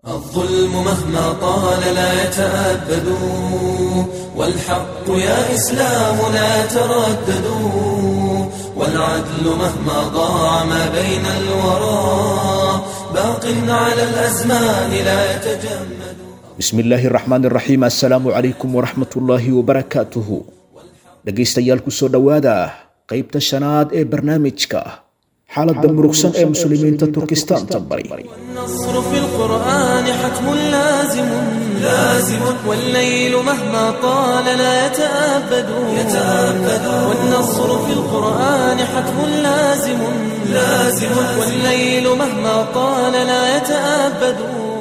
الظلم مهما طال لا يتأبد والحق يا إسلام لا تردد والعدل مهما ضاع ما بين الورى باق على الأزمان لا يتجمد bismi illaahi raxmaan iraxiim assalaamu calaykum waraxmat ullaahi wabarakaatuhu dhegaystayaal kusoo dhowaada qeybta shanaad ee barnaamijka xaaladda murugsan ee muslimiinta turkistaanta bari والنصر في القرآن حتم لازم لازم والليل مهما طال لا يتأبد يتأبد والنصر في القرآن حتم لازم لازم والليل مهما طال لا يتأبد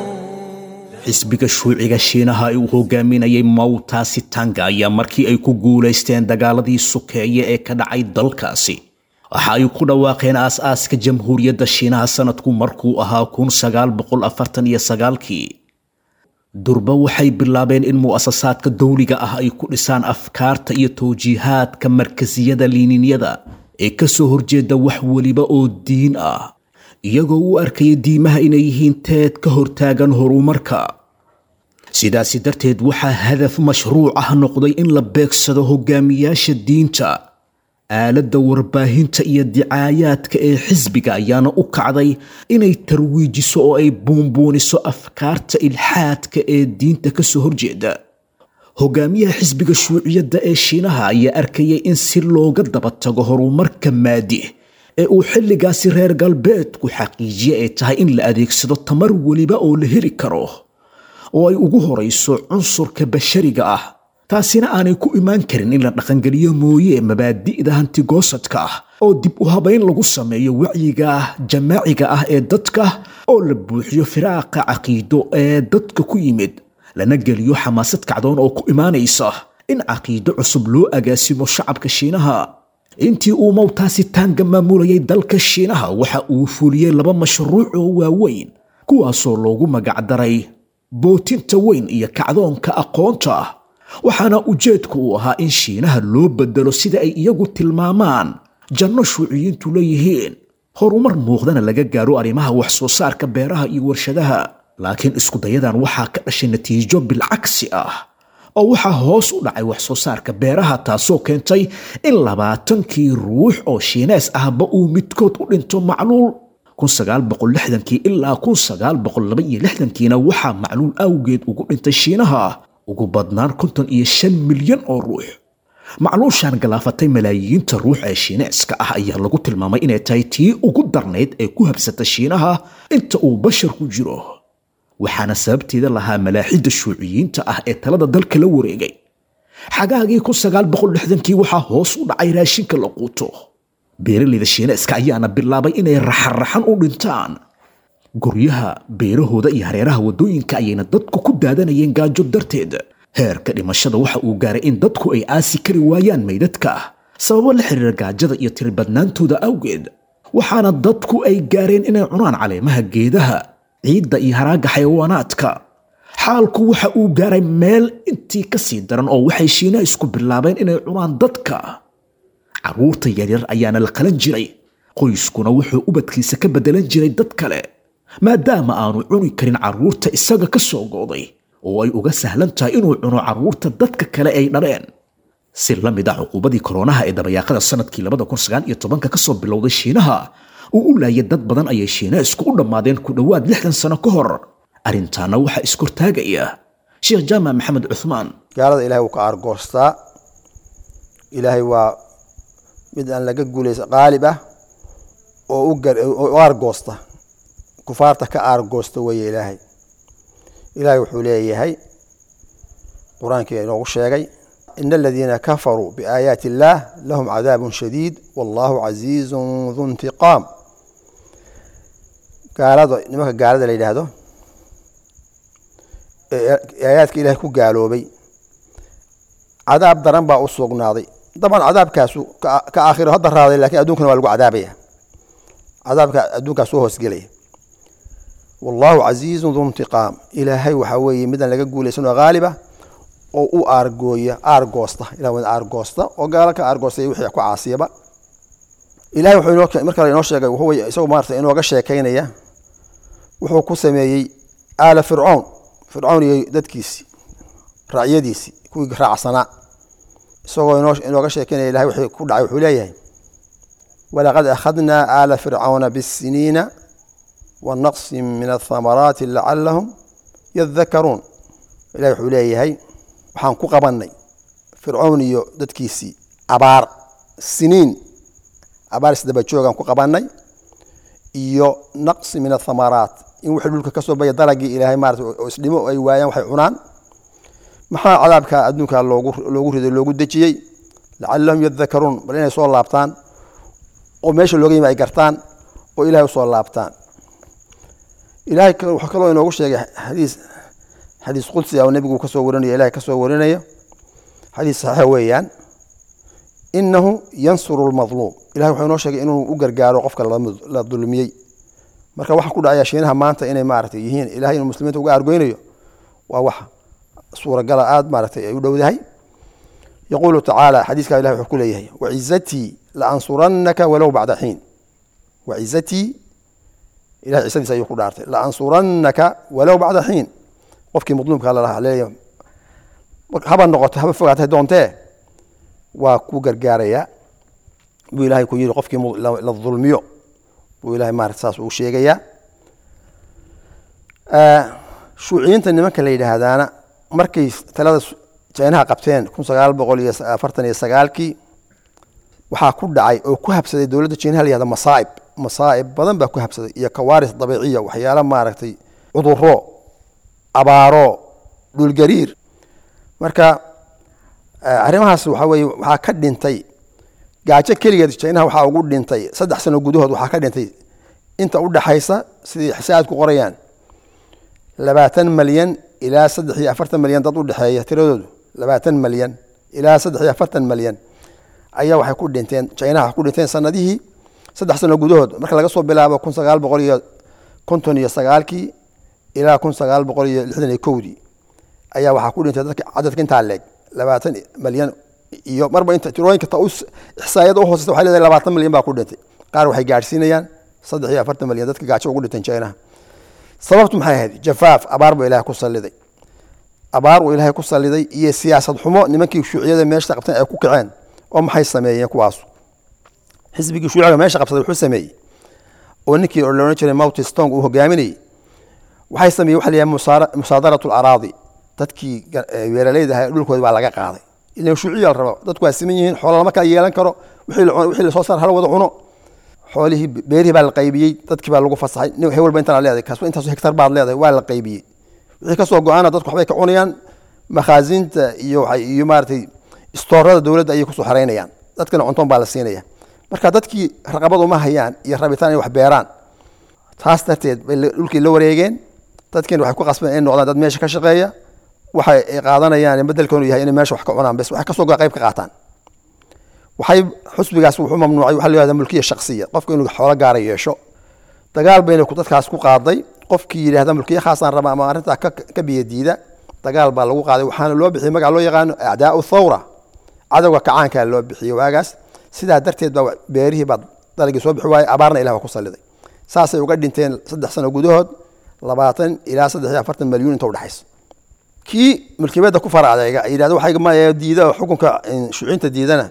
xisbiga shuuciga shiinaha ee uu hogaaminayay mawtaasi tanga ayaa markii ay ku guulaysteen dagaaladii sukeeye ee ka dhacay dalkaasi waxa ay ku dhawaaqeen aas-aaska jamhuuriyadda shiinaha sanadku markuu ahaa kun sagaal boqol afartan iyo sagaalkii durba waxay bilaabeen in mu'asasaadka dowliga ah ay ku dhisaan afkaarta iyo towjiihaadka markasiyada liininyada ee ka soo horjeeda wax weliba oo diin ah iyagoo u arkaya diimaha inay yihiin teed ka hortaagan horumarka sidaasi darteed waxaa hadaf mashruuc ah noqday in la beegsado hogaamiyaasha diinta aaladda warbaahinta iyo dicaayaadka ee xisbiga ayaana u kacday inay tarwiijiso oo ay buunbuuniso afkaarta ilxaadka ee diinta ka soo horjeeda hogaamiyaha xisbiga shuuciyadda ee shiinaha ayaa arkayay in si looga daba tago horumarka maadi ee uu xilligaasi reer galbeedku xaqiijiye ay tahay in la adeegsado tamar weliba oo la heli karo oo ay ugu horayso cunsurka bashariga ah taasina aanay ku imaan karin in la dhaqangeliyo mooye mabaadi'da hantigoosadka ah oo dib u habayn lagu sameeyo wacyiga jamaaciga ah ee dadka oo la buuxiyo firaaqa caqiido ee dadka ku yimid lana geliyo xamaasad kacdoon oo ku imaanaysa in caqiido cusub loo agaasimo shacabka shiinaha intii uu mawtaasi taanga maamulayay dalka shiinaha waxa uu fuliyey laba mashruuc oo waaweyn kuwaasoo loogu magacdaray bootinta weyn iyo kacdoonka aqoonta waxaana ujeedku uu ahaa in shiinaha loo bedelo sida ay iyagu tilmaamaan janno shuuciyiintu leeyihiin horumar muuqdana laga gaaro arrimaha wax soo saarka beeraha iyo warshadaha laakiin iskudayadan waxaa ka dhashay natiijo bilcagsi ah oo waxaa hoos u dhacay wax soo saarka beeraha taasoo keentay in labaatankii ruux oo shiinees ahba uu midkood u dhinto macluul kii ilaa kiina waxaa macluul awgeed ugu dhintay shiinaha ugu badnaan konton iyo shan milyan oo ruux macluushan galaafatay malaayiinta ruux ee shiineeska ah ayaa lagu tilmaamay inay tahay tii ugu darnayd ee ku habsata shiinaha inta uu bashar ku jiro waxaana sababteeda lahaa malaaxidda shuuciyiinta ah ee talada dalka la wareegay xagaagii kii waxaa hoos u dhacay raashinka la quuto beeralayda shiineeska ayaana bilaabay inay raxanraxan u dhintaan guryaha beerahooda iyo hareeraha waddooyinka ayayna dadku ku daadanayeen gaajo darteed heerka dhimashada waxa uu gaaray in dadku ay aasi kari waayaan maydadka sababo la xiriira gaajada iyo tiribadnaantooda awgeed waxaana dadku ay gaareen inay cunaan caleemaha geedaha ciidda iyo haraagga xayawaanaadka xaalku waxa uu gaaray meel intii ka sii daran oo waxay shiina isku bilaabeen inay cunaan dadka carruurta yaryar ayaana la qalan jiray qoyskuna wuxuu ubadkiisa ka beddelan jiray dad kale maadaama aanu cuni karin carruurta isaga ka soo gooday oo ay uga sahlan tahay inuu cuno carruurta dadka kale ay dhaleen si la mid ah cuquubadii koronaha ee dabayaaqada sanadkii ka soo bilowday shiinaha uu u laayay dad badan ayay shiineesku u dhammaadeen ku dhowaad lixdan sano ka hor arrintaana waxaa iskortaagaya sheekh jaamac maxamed cuhmaan gaalada ilahay wuu ka aargoostaa ilaahay waa mid aan laga guulaysa qaalib ah oo u aargoosta kufaarta ka aargoosta weeye ilaahay ilaahay wuxuu leeyahay qur-aankii inoogu sheegay in aladiina kafaruu biaayaati illaah lahum cadaabun shadiid wallahu casiizun du ntiqaam gaalada nimanka gaalada la yidhaahdo ee aayaadka ilahay ku gaaloobay cadaab daran baa u sugnaaday daban cadaabkaasu ka aakhiro hadda raaday lakin addunkana waa lagu cadaabaya cadaabka adduunkaas soo hoosgelaya wallahu casiizun du ntiqaam ilaahay waxaa weeye midaan laga guulaysan oo haaliba oo u aargooya aargoosta ilah waa aargoosta oo gaalo ka aargoostay wixii ku caasiyaba ilahay wuxuu inoo mar kale inoo sheegay wuxuu isagoo maarata inooga sheekaynaya wuxuu ku sameeyey aala fircown fircown iyo dadkiisii raacyadiisii kuwii raacsanaa isagoo inoo inooga sheekeynaya ilahay wixii ku dhacay wuxuu leeyahay walaqad akhadnaa aala fircawna bisiniina wanaqsin min athamaraati lacalahum yadakaruun ilahi wuxuu leeyahay waxaan ku qabannay fircown iyo dadkiisii abaar siniin abaar isdaba joogaan ku qabannay iyo naqsi min athamaraat in wixii dhulka ka soo baya dalagii ilaahay maarata oo isdhimo ay waayaan waxay cunaan maxaa cadaabka adduunka loogu loogu riday loogu dejiyey lacalahum yadakaruun bal inay soo laabtaan oo meesha looga yimi ay gartaan oo ilahay usoo laabtaan ilahay wuxuu kaloo inoogu sheegay xadiis xadiis qudsi oo nebigu kasoo warinayo ilahay kasoo warinayo xadiis saxiix weeyaan inahu yansuru lmadluum ilahay wuxuu inoo sheegay inuu u gargaaro qofka la dulmiyey marka waxa ku dhacaya shiinaha maanta inay maaragtay yihiin ilahay inuu muslimiinta uga argoynayo waa wax suuragala aada maaragtay ay u dhowdahay yaquulu tacaala xadiiskaa ilahay wuxuu ku leeyahay wacizatii laansurannaka walow bacda xiin wacizatii ilahay cisadiisa ayuu ku dhaartay laansurannaka walow bacda xiin qofkii madluumka lalaha leeyahay haba noqoto haba fogaatay doontee waa ku gargaarayaa buu ilahay ku yidhi qofkii la dulmiyo buu ilahay maarata saas uu sheegayaa shuuciyiinta nimanka la yidhaahdaana markay talada jeynaha qabteen kun sagaal boqol iyo afartan iyo sagaalkii waxaa ku dhacay oo ku habsaday dowladda jeynaha la yihahda masaaib masaaib badan baa ku habsaday iyo kawaaris dabiiciya waxyaala maaragtay cuduro abaaro dhulgariir marka arrimahaas waxaa weye waxaa ka dhintay gaajo keligeed jeynaha waxaa ugu dhintay saddex sano gudahood waxaa ka dhintay inta u dhaxaysa sidii xisaabku qorayaan labaatan malyan ilaa saddex iyo afartan malyan dad u dhexeeya tiradoodu labaatan malyan ilaa saddex iyo afartan malyan ayaa waxay ku dhinteen jeynaha ku dhinteen sanadihii saddex sano gudahood marka laga soo bilaabo kun sagaal boqol iyo konton iyo sagaalkii ilaa kun sagaal boqol iyo lixdan iyo kowdii ayaa waxaa ku dhintay dadka cadadka intaa leeg labaatan malyan iyo marba inta tirooyinka ta ixsaayada u hooseysa waxay leedahay labaatan malyan baa ku dhintay qaar waxay gaadhsiinayaan saddex iyo afartan malyan dadka gaajo ugu dhinteen jeynaha sababtu maxay ahayd jafaaf abaar buu ilahay ku saliday abaar uu ilaahay ku saliday iyo siyaasad xumo nimankii shuuciyada meesha qabteen ay ku kaceen oo maxay sameeyeen kuwaasu xisbigii shuuciga meesha qabsaday wuxuu sameeyey oo ninkii la odhan jiray mouty stong uu hogaaminayey waxay sameeyeen waxa la yidhaha musaadaratu alaraadi dadkii beeralayda ahaa dhulkooda baa laga qaaday ilan shuuciya la rabo dadku waa siman yihiin xoola lama kala yeelan karo wixii lasoo saar hala wada cuno xoolihii beerihii baa la qaybiyey dadkii baa lagu fasaxay nin he walba intaan leedahay kaas intaasu hektar baad leedahay waa la qaybiyey wixii kasoo go-aana dadku waxbay ka cunayaan makhaasinta iyo iyo maaragtay istoorada dowladda ayay kusoo xaraynayaan dadkana cuntoon baa la siinaya marka dadkii raqabad uma hayaan iyo rabitaan inay wax beeraan taas darteed bay dhulkii la wareegeen dadkiina waxay ku qasbeen inay noqdaan dad meesha ka shaqeeya waxay qadanayaan bedelkoonu yahay inay meesha wax ka cunaan bes waxay kasoo go qayb ka qaataan waxay xusbigaas wuxuu mamnuucay waxa la yihahda mulkiya shaksiya qofka inuu xoolo gaara yeesho dagaal bayna dadkaas ku qaaday qofkii yidhahda mulkiya khaasaan raba ama arrintaa ka biyadiida dagaal baa lagu qaaday waxaana loo bixiyey magaca loo yaqaano acdaau thawra cadowga kacaankaa loo bixiyey waagaas sidaa darteed baa beerihii baa dalagii soo bixi waayey abaarna ilah waa ku saliday saasay uga dhinteen saddex sano gudahood labaatan ilaa saddex iyo afartan malyuun inta udhexaysa kii mulkiyabada ku fara adeega yidhahda waxay diida xukunka shuuciinta diidana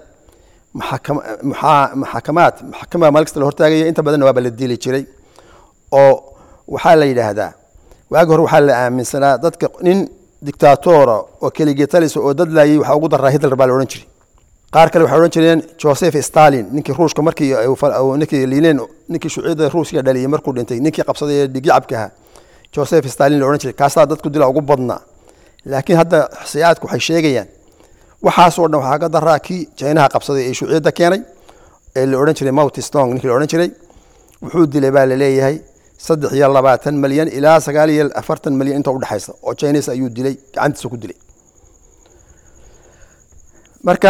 maxakamaad maxkamada maalkasta la hortaagaya inta badanna waaba la dili jiray oo waxaa la yidhaahdaa waagi hore waxaa la aaminsanaa dadka nin dictatora oo keligetalisa oo dad laayay waxaa ugu daraa hitler baa la odhan jiray qaar kale waxay odhan jireen joseph stalin ninkii ruushka markii ninkii liileen ninkii shuuciyada ruusiya dhaliyay markuu dhintay ninkii qabsaday ee dhigyacabka ahaa joseph stalin la odhan jiray kaasaa dadku dila ugu badnaa laakiin hadda xisiyaadku waxay sheegayaan waxaasoo dhan waxaa ka daraa kii jeynaha qabsaday ee shuuciyadda keenay ee la odhan jiray mouty stong ninkii la odhan jiray wuxuu dilay baa la leeyahay saddex iyo labaatan malyan ilaa sagaal iyo afartan malyan inta udhexaysa oo chinas ayuu dilay gacantiisa ku dilay marka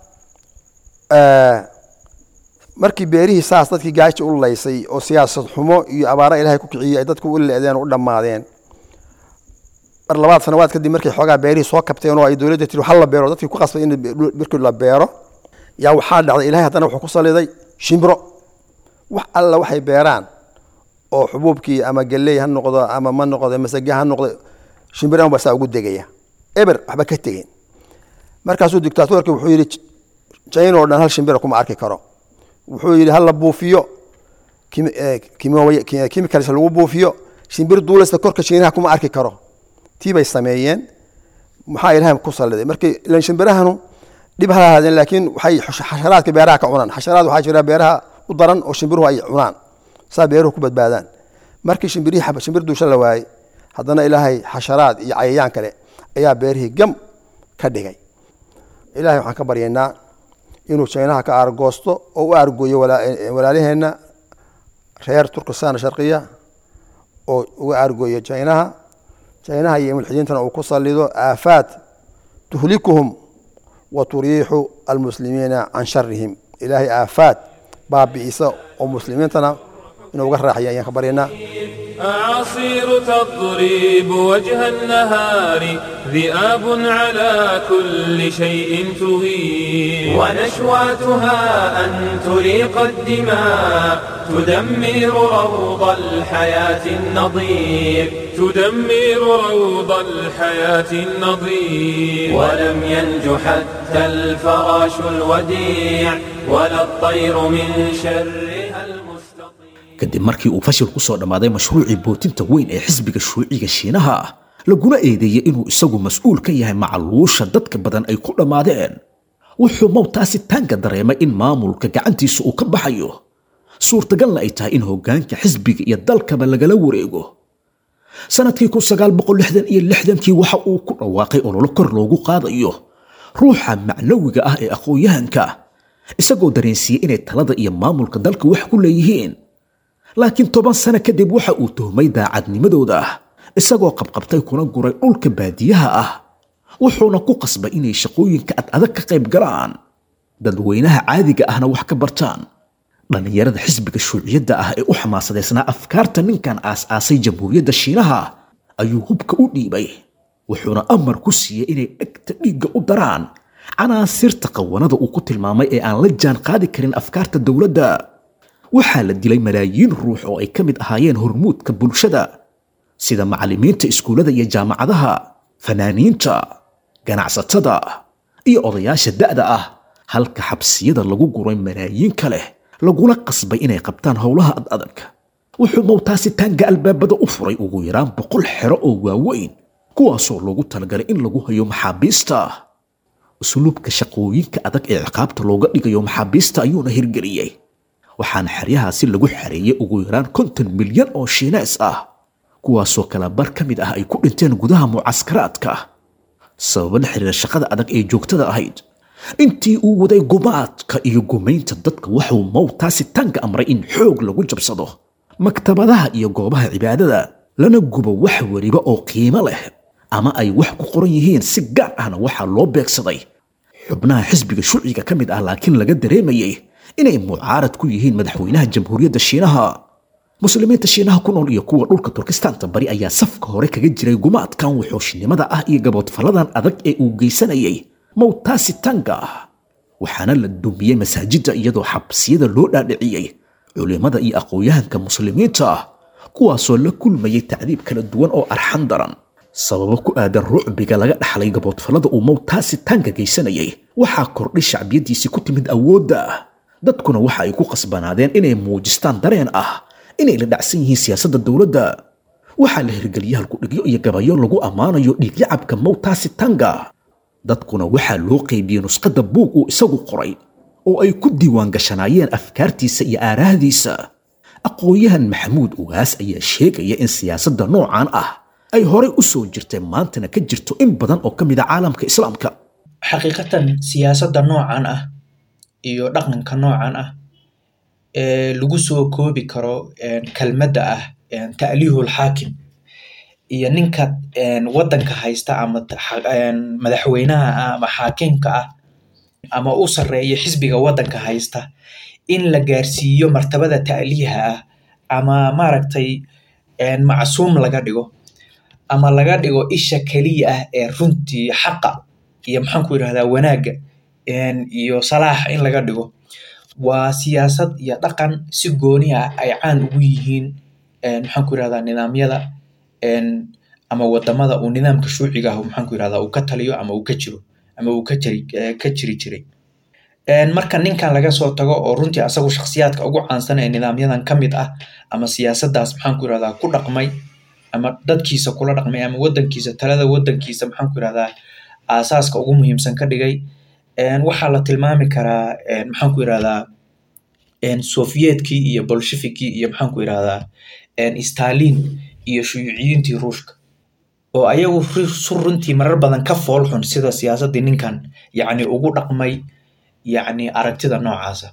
markii beerihii saas dadkii gaaja u laysay oo siyaasad xumo iyo abaara ilaahay ku kiciyey ay dadku u leedeen oo u dhammaadeen mar labaad sanawaad kadib markay xoogaa beerihii soo kabteen oo ay dowladda tiri hal la beero dadkii ku qasbay in birkii la beero yaa waxaa dhacday ilahay haddana wuxuu ku saliday shimbiro wax alla waxay beeraan oo xubuubkii ama geley ha noqdo ama ma noqdo masage ha noqdo shimbirahan baa saa ugu degaya eber waxba ka tegeen markaasuu dictatorki wuxuu yidhi china oo dhan hal shimbira kuma arki karo wuxuu yidhi hala buufiyo chemicals lagu buufiyo shimbir duulasta korka shiinaha kuma arki karo tii bay sameeyeen maxaa ilahay ku saliday markii ilan shimbirahanu dhib ha lahaadeen laakiin waxay xasharaadka beeraha ka cunaan xasharaad waxaa jira beeraha u daran oo shimbiruhu ay cunaan saa beeruhu ku badbaadaan markii shimbirihii shimbir duusha la waayey haddana ilaahay xasharaad iyo cayayaan kale ayaa beerihii gam ka dhigay ilahay waxaan ka baryaynaa inuu jaynaha ka aargoosto oo u aargooyo walaalaheenna reer turkistan sharqiya oo uga aargooyo jaynaha jaynaha iyo mulxidiintana uu ku salido aafaad tuhlikuhum wa turiixu almuslimiina can sharihim ilaahay aafaad baabi'isa oo muslimiintana inuu uga raaxaya ayaan ka baryaynaa أعاصير تضرب وجه النهار ذئاب على كل شيء تغير ونشواتها أن تريق الدماء تدمر روض الحياة النظير تدمر روض الحياة النظير ولم ينج حتى الفراش الوديع ولا الطير من شرها المستطير kadib markii uu fashil ku soo dhammaaday mashruucii bootinta weyn ee xisbiga shuuciga shiinaha ah laguna eedeeyey inuu isagu mas-uul ka yahay macaluusha dadka badan ay ku dhammaadeen wuxuu mowtaasi taanka dareemay in maamulka gacantiisa uu ka baxayo suurtagalna ay tahay in hoggaanka xisbiga iyo dalkaba lagala wareego sanadkii kun sagaal boqol lixdan iyo lixdankii waxa uu ku dhawaaqay ololo kor loogu qaadayo ruuxa macnawiga ah ee aqoon-yahanka isagoo dareensiiyey inay talada iyo maamulka dalka wax ku leeyihiin laakiin toban sano kadib waxa uu tuhmay daacadnimadooda isagoo qabqabtay kuna guray dhulka baadiyaha ah wuxuuna ku qasbay inay shaqooyinka ad adag ka qayb galaan dadweynaha caadiga ahna wax ka bartaan dhallinyarada xisbiga shuuciyadda ah ee u xamaasadaysnaa afkaarta ninkan aas-aasay jamhuuriyadda shiinaha ayuu hubka u dhiibay wuxuuna amar ku siiyey inay dhegta dhiigga u daraan canaasirta qawanada uu ku tilmaamay ee aan la jaan qaadi karin afkaarta dowladda waxaa la dilay malaayiin ruux oo ay ka mid ahaayeen hormuudka bulshada sida macallimiinta iskuullada iyo jaamacadaha fanaaniinta ganacsatada iyo odayaasha da'da ah halka xabsiyada lagu guray malaayiin ka leh laguna qasbay inay qabtaan howlaha ad adag wuxuu mowtaasi taanga albaabada u furay ugu yaraan boqol xero oo waaweyn kuwaasoo loogu talagalay in lagu hayo maxaabiista usluubka shaqooyinka adag ee ciqaabta looga dhigayo maxaabiista ayuuna hirgeliyey waxaana xeryahaasi lagu xareeyey ugu yaraan konton milyan oo shiinees ah kuwaasoo kala bar ka mid ah ay ku dhinteen gudaha mucaskaraadka sababa la xiriira shaqada adag ee joogtada ahayd intii uu waday gumaadka iyo gumaynta dadka waxuu mowtaasi taanka amray in xoog lagu jabsado maktabadaha iyo goobaha cibaadada lana gubo wax weliba oo qiimo leh ama ay wax ku qoran yihiin si gaar ahna waxaa loo beegsaday xubnaha xisbiga shuciga ka mid ah laakiin laga dareemayey inay mucaarad ku yihiin madaxweynaha jamhuuriyadda shiinaha muslimiinta shiinaha ku nool iyo kuwa dhulka turkistaanta bari ayaa safka hore kaga jiray gumaadkan wuxuushinimada ah iyo gaboodfalladan adag ee uu geysanayay mowtaasi tanga waxaana la dumiyey masaajidda iyadoo xabsiyada loo dhaadhiciyey culimmada iyo aqoon-yahanka muslimiinta ah kuwaasoo la kulmayay tacdiib kala duwan oo arxan daran sababo ku aadan rucbiga laga dhaxlay gaboodfallada uu mowtaasi tanga geysanayay waxaa kordhay shacbiyaddiisii ku timid awoodda dadkuna waxa ay ku qasbanaadeen inay muujistaan dareen ah inay la dhacsan yihiin siyaasadda dowladda waxaa la hirgeliyey halkudhigyo iyo gabayo lagu ammaanayo dhiigyacabka mowtaasi tanga dadkuna waxaa loo qaybiyey nusqadda buug uu isagu qoray oo ay ku diiwaan gashanaayeen afkaartiisa iyo aaraahdiisa aqoon-yahan maxamuud ugaas ayaa sheegaya in siyaasadda noocan ah ay horay u soo jirtay maantana ka jirto in badan oo ka mid a caalamka islaamka xaqiiqatan siyaasadda noocan ah iyo dhaqanka noocan ah ee lagu soo koobi karo kelmadda ah ta'liihul xaakim iyo ninka waddanka haysta ama madaxweynaha ah ama xaakimka ah ama u sarreeya xisbiga waddanka haysta in la gaarsiiyo martabada ta'liiha ah ama maaragtay macsuum laga dhigo ama laga dhigo isha keliya ah ee runtii xaqa iyo maxaan ku yidhahdaa wanaagga iyo salaaxa in laga dhigo waa siyaasad iyo dhaqan si gooni ah ay caan ugu yihiin maxaan ku yirahdaa nidaamyada ama wadamada uu nidaamka shuuciga ah maxaan ku yirahdaa uu ka taliyo ama uu ka jiro ama uu ka jiri ka jiri jiray marka ninkan laga soo tago oo runtii asagu shakhsiyaadka ugu caansan ee nidaamyadan ka mid ah ama siyaasaddaas maxaan ku yirahdaa ku dhaqmay ama dadkiisa kula dhaqmay ama wadankiisa talada wadankiisa maxaan ku yirahdaa aasaaska ugu muhiimsan ka dhigay waxaa la tilmaami karaa maxaan ku yirahdaa soviyedkii iyo bolshevikii iyo maxaan ku yirahdaa stalin iyo shuyuuciyiintii ruushka oo ayagu su runtii marar badan ka fool xun sida siyaasaddii ninkan yacni ugu dhaqmay yacni aragtida noocaasa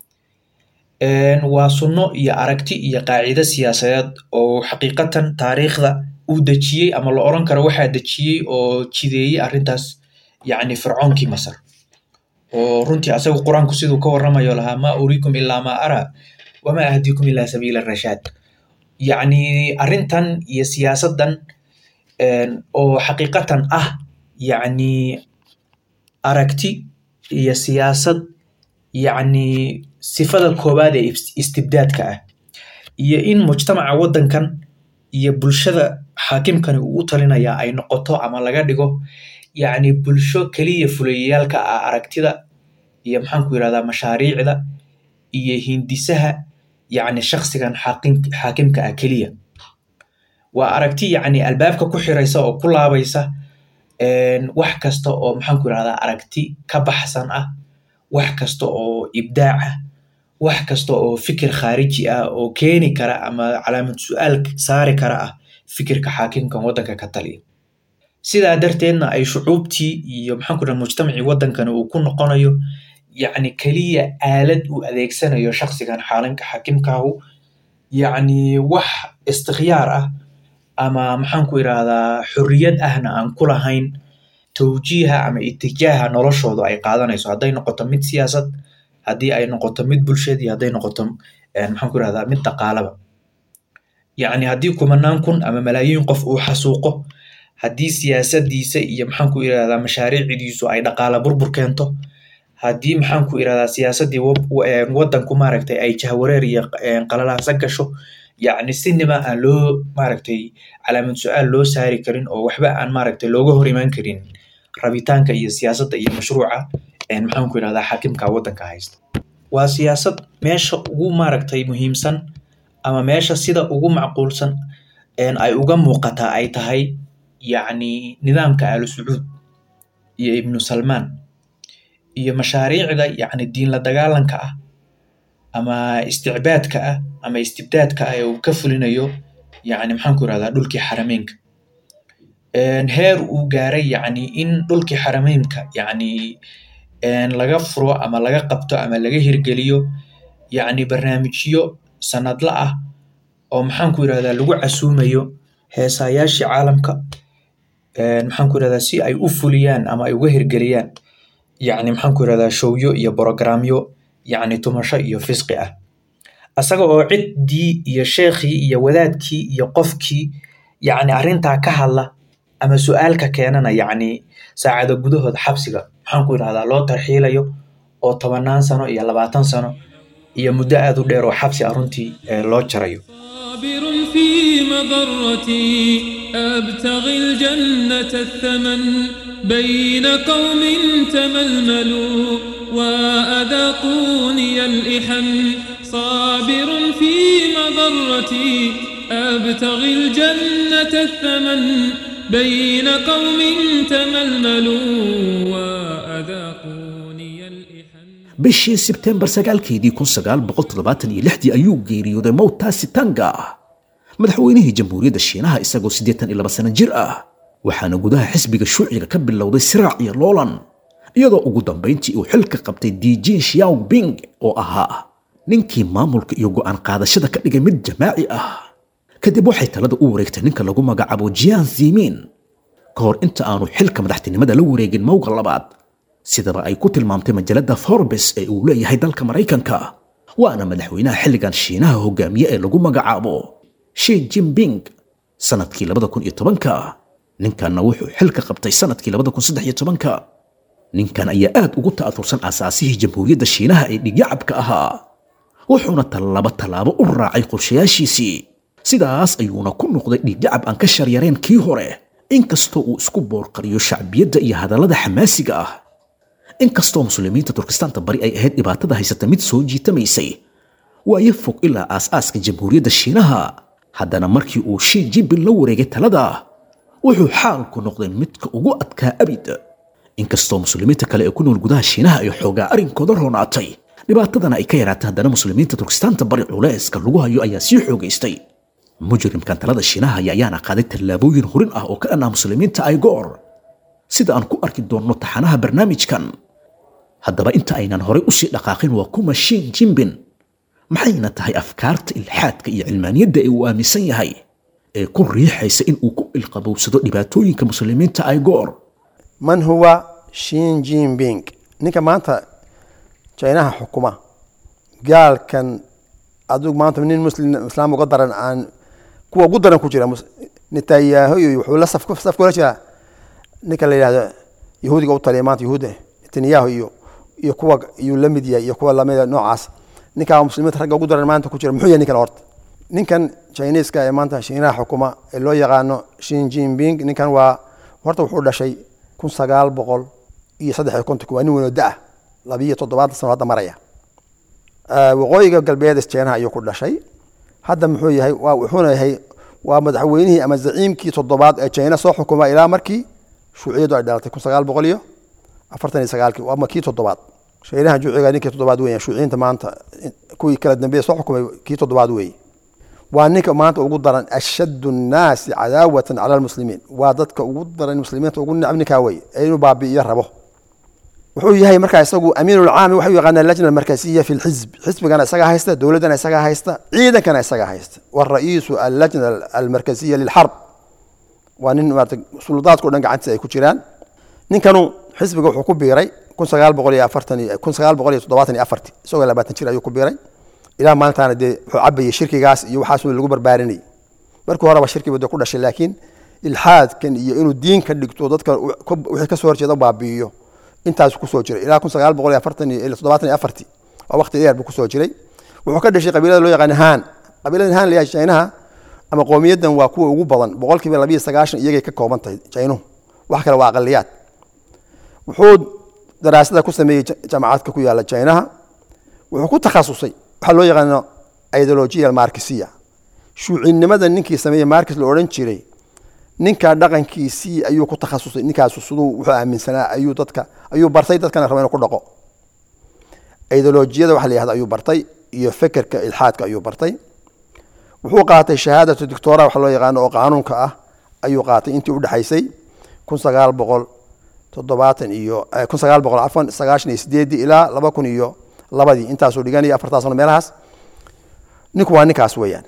waa sunno iyo aragti iyo qaacido siyaasadeed oo xaqiiqatan taariikhda uu dejiyey ama la oran karo waxaa dejiyey oo jideeyey arrintaas yacni fircoonkii masar oo runtii asagu qur-aanku siduu ka warramayo lahaa maa uriikum ilaa maa araa wamaa ahdiikum ilaa sabiila rashaad yacni arrintan iyo siyaasaddan oo xaqiiqatan ah yacni aragti iyo siyaasad yacni sifada koowaad ee istibdaadka ah iyo in mujtamaca waddankan iyo bulshada xaakimkani uu u talinayaa ay noqoto ama laga dhigo yacni bulsho keliya fulayayaalka ah aragtida iyo maxaan ku yirahdaa mashaariicda iyo hindisaha yacni shakhsigan xaakim xaakimka ah keliya waa aragti yacni albaabka ku xiraysa oo ku laabaysa wax kasta oo maxaan ku yirahdaa aragti ka baxsan ah wax kasta oo ibdaac ah wax kasta oo fikir khaariji ah oo keeni kara ama calaamad su-aal saari kara ah fikirka xaakimkan waddanka ka taliya sidaa darteedna ay shucuubtii iyo maxaan ku yirahdaa mujtamacii waddankani uu ku noqonayo yacni keliya aalad uu adeegsanayo shakhsigan xaalinka xaakimkaahu yacni wax istikhyaar ah ama maxaan ku yirahdaa xorriyad ahna aan ku lahayn tawjiiha ama itijaaha noloshoodu ay qaadanayso hadday noqoto mid siyaasad haddii ay noqoto mid bulshad iyo hadday noqoto maxaan ku yirahdaa mid dhaqaalaba yacni haddii kumanaan kun ama malaayiin qof uu xasuuqo haddii siyaasaddiisa iyo maxaan ku yirahdaa mashaariicdiisu ay dhaqaala burbur keento haddii maxaan ku yirahdaa siyaasaddii waddanku maaragtay ay jahwareer iyo qalalaasa gasho yacni sinima aan loo maaragtay calaamad su-aal loo saari karin oo waxba aan maaragtay looga hor imaan karin rabitaanka iyo siyaasadda iyo mashruuca maxaan ku yirahdaa xaakimka waddanka haysta waa siyaasad meesha ugu maaragtay muhiimsan ama meesha sida ugu macquulsan ay uga muuqataa ay tahay yacni nidaamka aalu sacuud iyo ibnu salmaan iyo mashaariicda yacni diin la dagaalanka ah ama isticbaadka ah ama istibdaadka ah ee uu ka fulinayo yacni maxaan ku yirahdaa dhulkii xarameynka heer uu gaaray yacni in dhulkii xarameynka yacni laga furo ama laga qabto ama laga hirgeliyo yacni barnaamijyo sanadla ah oo maxaan ku yirahdaa lagu casuumayo heesaayaashii caalamka maxaan ku yirahdaa si ay u fuliyaan ama ay uga hirgeliyaan yacni maxaan ku yirahdaa showyo iyo brogramyo yacni tumasho iyo fisqi ah asaga oo ciddii iyo sheekhii iyo wadaadkii iyo qofkii yacni arrintaa ka hadla ama su-aalka keenana yacni saacado gudahooda xabsiga maxaan ku yirahdaa loo tarxiilayo oo tobanaan sano iyo labaatan sano iyo muddo aad u dheer oo xabsi ah runtii loo jarayo صابر في مضرتي أبتغي الجنة الثمن بين قوم تململوا وأذاقوني الإحن صابر في مضرتي أبتغي الجنة الثمن بين قوم تململوا وأذاقوني الإحن bishii sebtembar sagaalkeedii kun sagaal boqol toddobaatan iyo lixdii ayuu geeriyooday mowtaasi tanga madaxweynihii jamhuuriyadda shiinaha isagoo siddeetan iyo laba sano jir ah waxaana gudaha xisbiga shuuciga ka bilowday siraac iyo loolan iyadoo ugu dambayntii uu xilka qabtay dijin shiaoping oo ahaa ninkii maamulka iyo go'aan qaadashada ka dhigay mid jamaaci ah kadib waxay talada u wareegtay ninka lagu magacaabo jian zimin ka hor inta aanu xilka madaxtinimada la wareegin mowga labaad sidaba ay ku tilmaamtay majalada forbes ee uu leeyahay dalka maraykanka waana madaxweynaha xilligan shiinaha hogaamiye ee lagu magacaabo shi jinping sanadkii labada kun iyo tobanka ninkanna wuxuu xilka qabtay sanadkii labada kun saddex iyo tobanka ninkan ayaa aad ugu ta'atursan aasaasihii jamhuuriyadda shiinaha ee dhigyacabka ahaa wuxuuna tallaabo tallaabo u raacay qorshayaashiisii sidaas ayuuna ku noqday dhiiggacab aan ka sharyareen kii hore inkastoo uu isku boorqariyo shacbiyadda iyo hadallada xamaasiga ah inkastoo muslimiinta turkistaanta bari ay ahayd dhibaatada haysata mid soo jiitamaysay waayo fog ilaa aas-aaska jamhuuriyadda shiinaha haddana markii uu shii jinbin la wareegay talada wuxuu xaalku noqday midka ugu adkaa abid inkastoo muslimiinta kale ee ku nool gudaha shiinaha ay xoogaa arrinkooda roonaatay dhibaatadana ay ka yaraatay haddana muslimiinta turkistaanta bari culayska lagu hayo ayaa sii xoogaystay mujrimkan talada shiinaha ayaana qaaday tallaabooyin hurin ah oo ka dhan ah muslimiinta ay goor sida aan ku arki doonno taxanaha barnaamijkan haddaba inta aynan horay usii dhaqaaqin waa kuma shiin jimbin maxayna tahay afkaarta ilxaadka iyo cilmaaniyadda ee uu aaminsan yahay ee ku riixaysa in uu ku ilqabowsado dhibaatooyinka muslimiinta ay goor man huwa shin jinping ninka maanta jinaha xukuma gaalkan adigu maanta nin muslim islaam uga daran aan kuwa ugu daran ku jira mus- netanyahu iyo wuxuu la saf saf kula jiraa ninka la yidhahdo yahuudiga u taliya maanta yahuuda netanyahu iyo iyo kuwa iyuu la mid yahay iyo kuwa lamida noocaas ninkaa muslimiinta ragga ugu daran maanta ku jira muxuu yahay ninkan horta ninkan chineska ee maanta shiinaha xukuma ee loo yaqaano shin jinping ninkan waa horta wuxuu dhashay kun sagaal boqol iyo saddex iyo kontonki waa nin weyn oo da-ah labiyo toddobaatan sano hadda maraya Ah, waqooyiga galbeed jeenaha ayuu ku dhashay hadda muxuu yahay waa wuxuuna yahay waa madaxweynihii ama zaciimkii toddobaad ee jina soo xukuma ilaa markii shuuciyadu ay dhalatay kun sagaal boqol iyo afartan iyo sagaalkii waa ma kii toddobaad shaynaha juuciga ninkii toddobaad weya shuuciyiinta maanta kuwii kala dambeeye soo xukumay kii toddobaad weeye waa ninka maanta ugu daran ashaddu nnaasi cadaawatan cala almuslimiin waa dadka ugu daran muslimiinta ugu necab ninkaa weye ee inuu baabi'iyo rabo wuxuu yahay markaa isagu amiinulcaami waxay u yaqaanaa lajna almarkasiya fi lxizb xisbigana isagaa haysta dowladdana isagaa haysta ciidankana isagaa haysta wara'iisu allajna almarkasiya lilxarb waa nin maarata suldaadka o dhan gacantiisa ay ku jiraan ninkanu xisbiga wuxuu ku biiray kun sagaal boqol iyo afartan iyo kun sagaal boqol iyo toddobaatan iyo afarti isagoo labaatan jir ayuu ku biiray ilaa maalintaana dee wuxuu cabayay shirkigaas iyo waxaasuu lagu barbaarinayay markii horeba shirkiba dee ku dhashay laakiin ilxaadkan iyo inuu diin ka dhigto dadka wixii kasoo horjeeda baabi'iyo intaas kusoo jiray ilaa kun sagaal boqol iyo afartan iyo toddobaatan iyo afarti waa waqti dheer buu kusoo jiray wuxuu ka dhashay qabiilada loo yaqaan haan qabiilada haan layahay jaynaha ama qowmiyadan waa kuwa ugu badan boqolkiiba labiyo sagaashan iyagay ka kooban tahay jaynuhu wax kale waa aqaliyaad wuxuu daraasada ku sameeyey jaamacadka ku yaala jaynaha wuxuu ku takhasusay waxaa loo yaqaano ideologiya markisiya shuucinimada ninkii sameeyey markis la odhan jiray ninka dhaqankiisii ayuu ku takhasusay ninkaasu siduu wuxuu aaminsanaa ayuu dadka ayuu bartay dadkana raba inuu ku dhaqo ideolojiyada waxa la yihahda ayuu bartay iyo fekerka ilxaadka ayuu bartay wuxuu qaatay shahaadatu doctora waxa loo yaqaano oo qaanuunka ah ayuu qaatay intii udhexaysay kun sagaal boqol toddobaatan iyo kun sagaal boqol afan sagaashan iyo sideedii ilaa laba kun iyo labadii intaasuu dhiganaya afartaa sano meelahaas ninku waa ninkaas weeyaan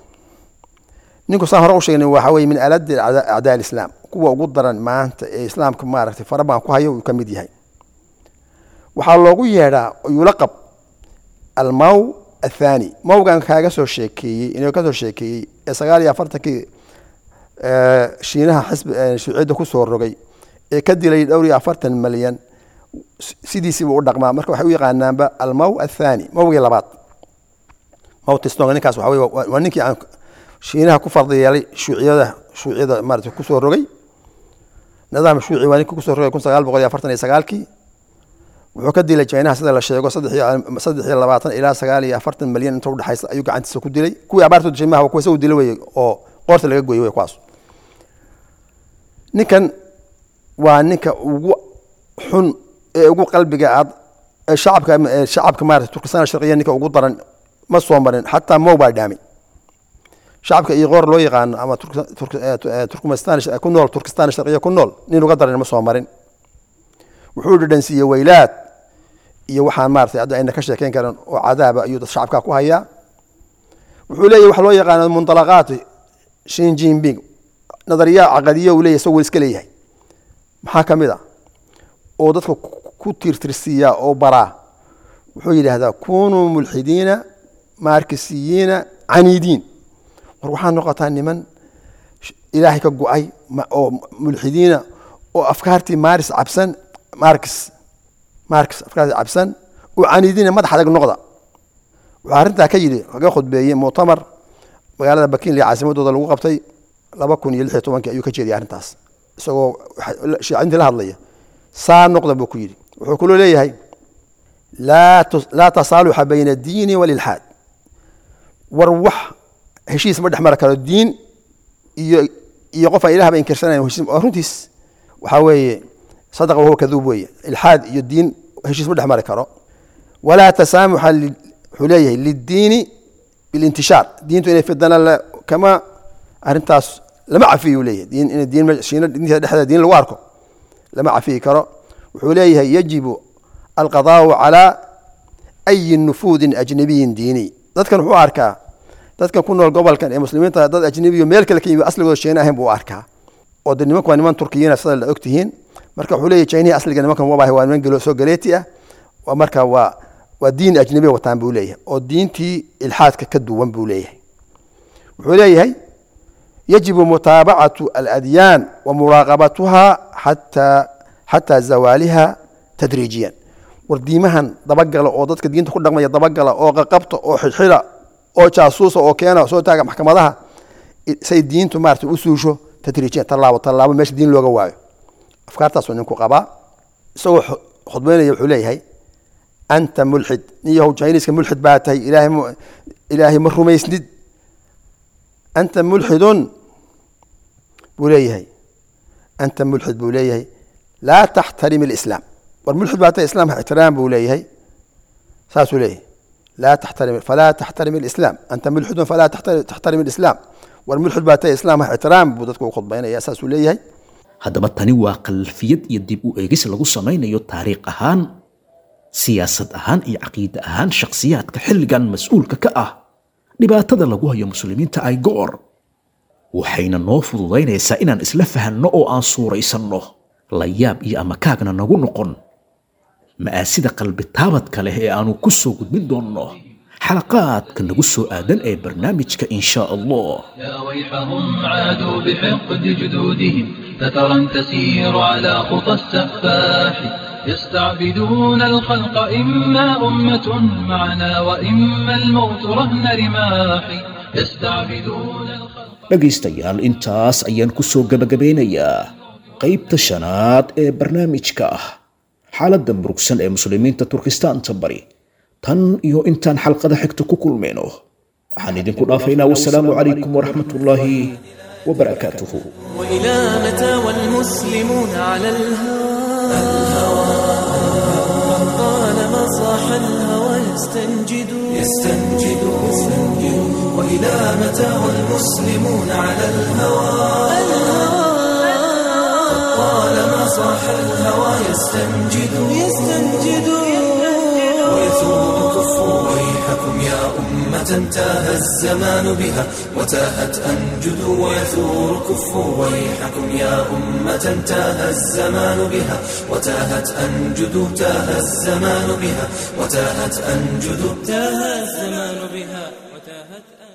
ninku saan hore u sheegnay waxa weye min aladi acdaa islaam kuwa ugu daran maanta ee islaamka maaragtay farabadan ku hayo uu ka mid yahay waxaa loogu yeedhaa yulaqab almaw athani mawgan kaaga soo sheekeeyey inuu ka soo sheekeeyey ee sagaal iyo afartankii shiinaha xisbi shuuciyadda kusoo rogay ee ka dilay dhowr iyo afartan malyan sidiisiiba u dhaqmaa marka waxay u yaqaanaanba almaw athani mawgii labaad mawtistonga ninkaas waxa weye waa ninkii aan shiinaha ku fardi yeelay shuuciyada shuuciyada maarata kusoo rogay nidaam shuuci waa ninkii kusoo rogay kun sagaal boqol iyo afartan iyo sagaalkii wuxuu ka dilay jaynaha sida la sheego saddex iyo labaatan ilaa sagaal iyo afartan malyan inta udhexaysa ayuu gacantiisa ku dilay kuwii abaartooda dishay maha kuwa isagu dila weye oo qoorta laga gooyey wey kuwaas ninkan waa ninka ugu xun ee ugu qalbiga aad ee shacabka ee shacabka maarata turkistan sharqiya ninka ugu daran ma soo marin xataa mow baa dhaamay shacabka iyo qoor loo yaqaano ama turkmenistan ku nool turkistan sharqiya ku nool nin uga daran ma soo marin wuxuu dhadhansiiyey weylaad iyo waxaan maratay hadda ayna ka sheekeyn karin oo cadaaba ayuu dad shacabka ku hayaa wuxuu leeyahy waxa loo yaqaano muntalaqaat shin jinping nadariya caqadiya uu leeyahy isagoo iska leeyahay maxaa ka mid a oo dadka ku tirtirsiiya oo baraa wuxuu yidhaahdaa kunuu mulxidiina markisiyiina caniidiin war waxaa noqotaa niman ilaahay ka go-ay oo mulxidiina oo afkaartii maris cabsan markis markis afkaartii cabsan oo caniidiina madax adag noqda wuxuu arrintaa ka yidhi kaga khudbeeyey muctamar magaalada bakinli caasimadooda lagu qabtay laba kun iyo lix iyo tobankii ayuu ka jeediyay arrintaas isagoo shiicintii la hadlaya saa noqda buu ku yidhi wuxuu kaloo leeyahay laa laa tasaaluxa bayna diini walilxaad war wax heshiis ma dhex mari karo diin iyo iyo qof aan ilahba inkirsanayn heshiis waa runtiis waxaa weeye sadaqa wahuwa kaduub weeye ilxaad iyo diin heshiis ma dhex mari karo walaa tasaamuxa wuxuu leeyahay liddiini bilintishaar diintu inay fidana kama arrintaas lama cafiyu leeyahay diin in diin shiina diinta dhexdeeda diin lagu arko lama cafiyi karo wuxuu leeyahay yajibu alqadaau calaa ayi nufuudin ajnabiyin diini dadkan wuxuu arkaa dadkan ku nool gobolkan ee muslimiinta dad ajnabiyo meel kale ka yimi asligooda shiina ahayn buu arkaa oo de nimanku waa niman turkiyiina sida la og tihiin marka wuxuu leeyahay chinihi asliga nimankan wabahay waa niman gelo soo galeeti ah waa marka waa waa diin ajnabiya wataan buu leeyahay oo diintii ilxaadka ka duwan buu leeyahay wuxuu leeyahay yajibu mutaabacatu aladyaan wa muraaqabatuha xataa xataa zawaaliha tadriijiyan war diimahan dabagala oo dadka diinta ku dhaqmaya dabagala oo qaqabta oo xidxida oo jaasuusa oo keena soo taaga maxkamadaha say diintu maarata u suusho tadriijiyan tallaabo tallaabo meesha diin looga waayo afkaartaasuu ninku qabaa isagoo khudbaynaya wuxuu leeyahay anta mulxid nin yahow jiniiska mulxid baa tahay ilaahay ilaahay ma rumaysnid anta mulxidun buu leeyahay anta mulxid buu leeyahay laa taxtarim alislaam war mulxid baa tahay islaamka ixtiraam buu leeyahay saasuu leeyahay laa taxtarim falaa taxtarim alislaam anta mulxidun falaa taxtarim alislaam war mulxid baa tahay islaamka ixtiraam buu dadku u khudbaynaya saasuu leeyahay haddaba tani waa khalfiyad iyo dib u eegis lagu samaynayo taariikh ahaan siyaasad ahaan iyo caqiide ahaan shakhsiyaadka xilligan mas-uulka ka ah dhibaatada lagu hayo muslimiinta ay go'or waxayna noo fududaynaysaa inaan isla fahanno oo aan suuraysanno layaab iyo amakaagna nagu noqon ma'aasida qalbitaabadka leh ee aanu ku soo gudbin doonno xalaqaadka nagu soo aadan ee barnaamijka in shaa allah يا ويحهم عادوا بحقد جدودهم فترا تسير على خطى السفاح يستعبدون الخلق إما أمة معنا وإما الموت رهن رماح يستعبدون الخلق dhegaystayaal intaas ayaan ku soo gebagabeynayaa qaybta shanaad ee barnaamijka ah xaaladda murugsan ee muslimiinta turkistaanta bari tan iyo intaan xalqada xigta ku kulmayno waxaan idinku dhaafaynaa wasalaamu calaykum waraxmat ullaahi wabarakaatuhu وإلى متى والمسلمون على الهوى طالما صاح الهوى يستنجد يستنجد وإلى متى والمسلمون على الهوى طالما صاح الهوى يستنجد يستنجد ويثور كفوا ويحكم يا أمة تاه الزمان بها وتاهت أنجد ويثور كفوا ويحكم يا أمة تاه الزمان بها وتاهت أنجد تاه الزمان بها وتاهت أنجد تاه الزمان بها وتاهت أنجد